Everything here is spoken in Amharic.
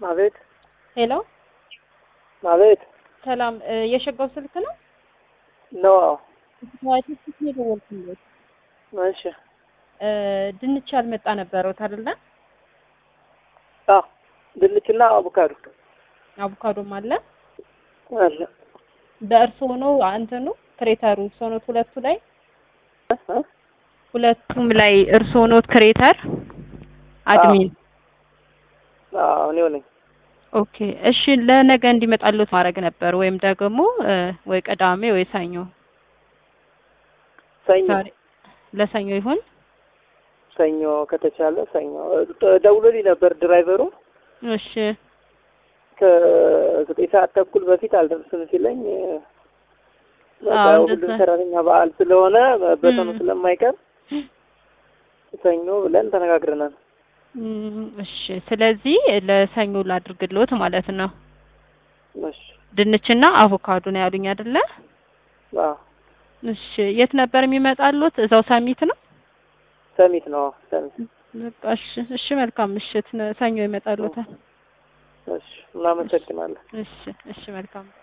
አቤት ሄሎ አቤት ሰላም እ የሸጋው ስልክ ነው? ነው። ዋይት ስልክ ነው የደወልኩለት። እሺ እ ድንች ያልመጣ ነበረውት አይደለ? አዎ ድንችና አቮካዶ አቮካዶም አለ። አለ። በእርስዎ ነው እንትኑ ክሬተሩ እርስዎ ኖት ሁለቱ ላይ እ? ሁለቱም ላይ እርስዎ ኖት ክሬተር አድሚን። አዎ እኔው ነኝ። ኦኬ እሺ ለነገ እንዲመጣሉት ማድረግ ነበር ወይም ደግሞ እ ወይ ቅዳሜ ወይ ሰኞ። ሰኞ ዛሬ ለሰኞ ይሁን። ሰኞ ከተቻለ ሰኞ እ ደውሎልኝ ነበር ድራይቨሩ እሺ ከዘጠኝ ሰዓት ተኩል በፊት አልደርስም ሲለኝ እ በቃ አዎ፣ ሁሉም እንደዛ። ሰራተኛ በዓል ስለሆነ በተኑ እም። ስለማይቀር ሰኞ ብለን ተነጋግረናል። እም፣ እሺ ስለዚህ ለሰኞ ላድርግልዎት ማለት ነው። እሺ ድንችና አቮካዶ ነው ያሉኝ አይደለ? አዎ እሺ የት ነበር የሚመጣሉት? እዛው ሰሚት ነው? ሰሚት ነው ሰሚት። በቃ እሺ እሺ መልካም ምሽት። ነ- ሰኞ ይመጣሉታል። እሺ እናመሰግናለን። እሺ እሺ መልካም